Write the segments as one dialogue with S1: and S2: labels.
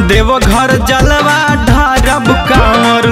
S1: देवघर जलवा ढारब कांवर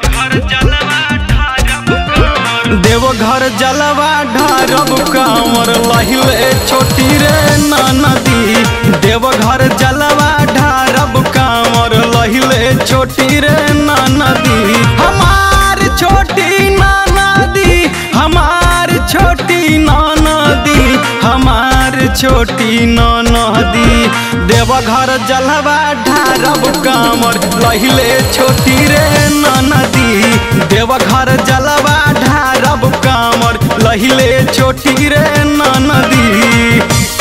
S1: देवघर जलवा ढारब कांवर लहिले छोटी रे नदी देवघर जलवा ढारब कांवर लहिले छोटी रे नदी हमार छोटी नदी हमार छोटी नदी हमार छोटी नदी देवघर जलवा ढारब कांवर लहिले छोटी रे नदी देवघर जलवा ढारब कांवर लहिले छोटी रे नदी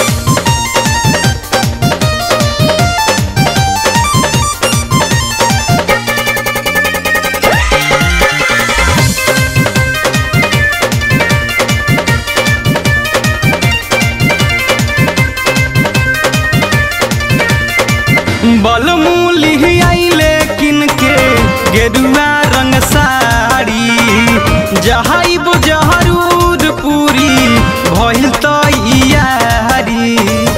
S1: बलमूली आइले किनके गेरुआ रंग साड़ी जहाइब जहरूर पूरी भइल तैयारी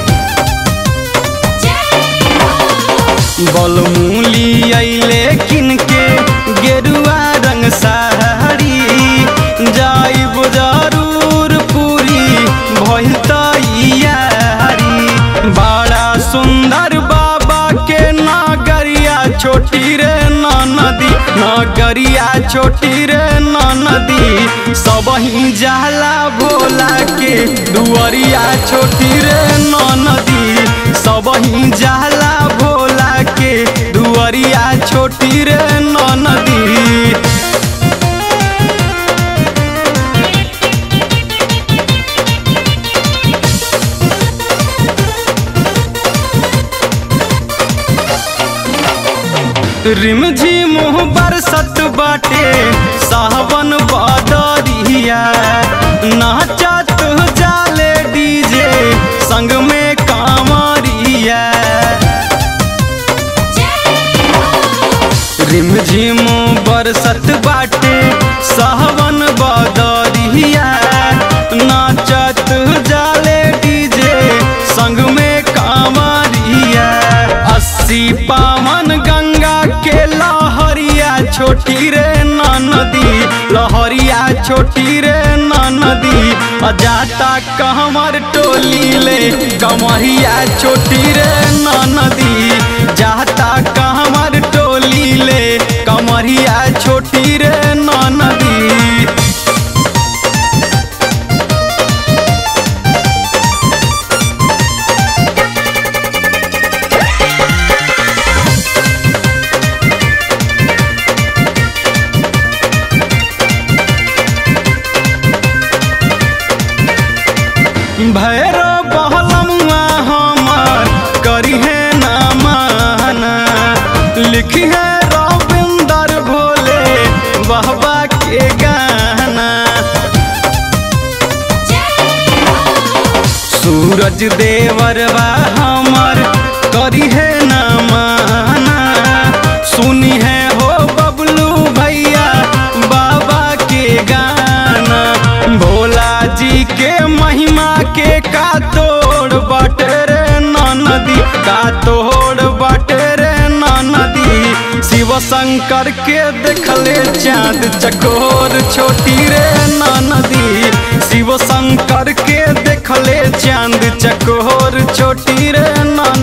S1: बलमूली आइले किनके गेरुआ रंग साड़ी जाइब जरूर पूरी भइल तैयारी बड़ा सुंदर बाबा के नागरिया छोटी रे नदी नागरिया छोटी रे नदी सब ही जाला भोला के दुआरिया छोटी रे नदी सब ही जाला भोला के दुआरिया छोटी रे नदी रिमझिम बरसत बाटे सावन बदरिया नाचत जाले डीजे संग में कांवरिया रिमझिम बरसत बाटे सावन बदरिया नाचत जाले डीजे संग में कांवरिया अस्सी पावन गंगा के लहरिया छोटी रे नदी लहरिया छोटी रे नदी जाता कहमर टोली ले कमरिया छोटी रे नदी जाता कहमर टोली ले कमरिया छोटी रे नदी भैरो बहलमुआ हमार करी है ना माना लिखी है रविंदर भोले बहबा के गाना सूरज देवरवा हमार करी है ना माना सुनी है हो बबलू भैया बाबा के गाना भोला जी के महिमा के का तोड़ बाटे रे नदी का तोड़ बाटे रे नदी शिव शंकर के देखले चाँद चकोर छोटी रे नदी शिव शंकर के देखले चांद चकोर छोटी रे